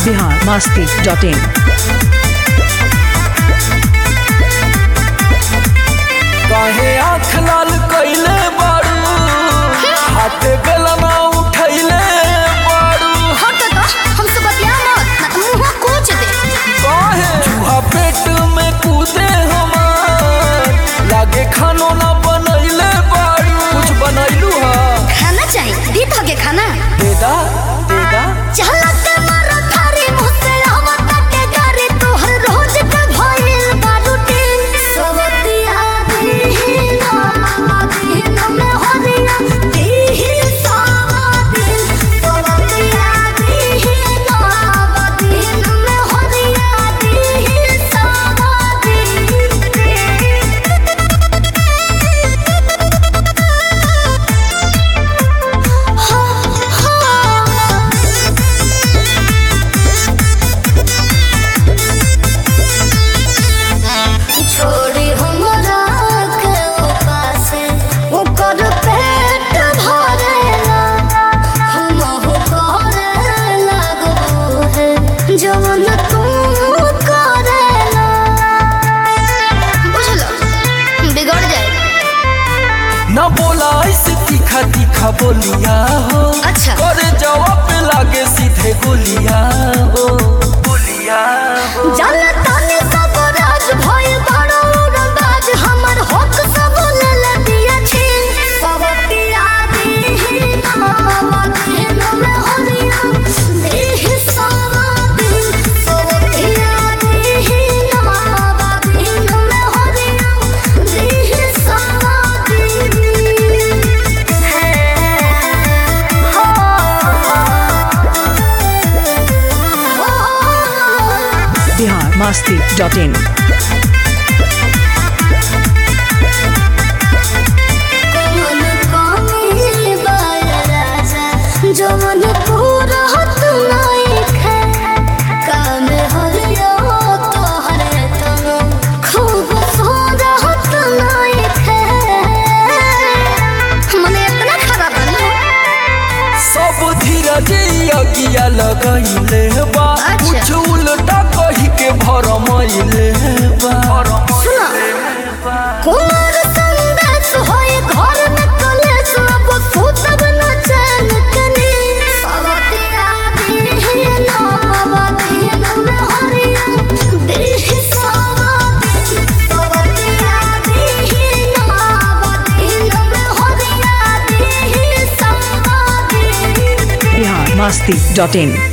Bihar Masti dot इन काहे आँख लाल कैले बारू हाथे गलना उठैले बारू हट तो हमसे बतिया मत ना तो मुंह कोच दे काहे चूहा पेट में कूदे हमार लागे खानो ना बनैले बारू कुछ बनैलू हा खाना चाहिए दी तो के खाना देदा देदा चलत मारो थारी मुँह से आवत के गारी तोहर रोज के भइल बारू टीन सवतिया दी ना दिन में होनिया दी सावतिन सवतिया दी ना दिन में होनिया दी सावतिन छोड़ी हमरा के उपास ओकर पेट भरेला हमहु करे लागबो है जवन तू करेला बुझलो बिगड़ जाए ना बोला ऐसे तीखा तीखा बोलिया हो अच्छा। करे जवाब पे लागे सीधे गोलिया हो गोलिया हो जल तने सब राज भय बड़ो रंगाज हमर हक सब ले ले दिया छी सब पिया दी नाम दिन में होनिया देह सावा दिन सब पिया दी नाम दिन में होनिया देह सावा दिन है Bihar Masti dot in Kamal Kamil by राजा जवन पूरा हत नाइखे काम हरियो तोहरे तन खूब सोरा हत नाइखे मने इतना खराब है सब धीरज अगिया लगैले बा अच्छा। कुछ उल्टा कही के भरमैले बा सुना कुमार संदेश होए घर में कलेश अब सुतब न चैन कनी सवतिया दी नाम दिन में हरिया देह सवति सवतिया दी नाम दिन में हरिया देह सवति बिहार मस्ती डॉट इन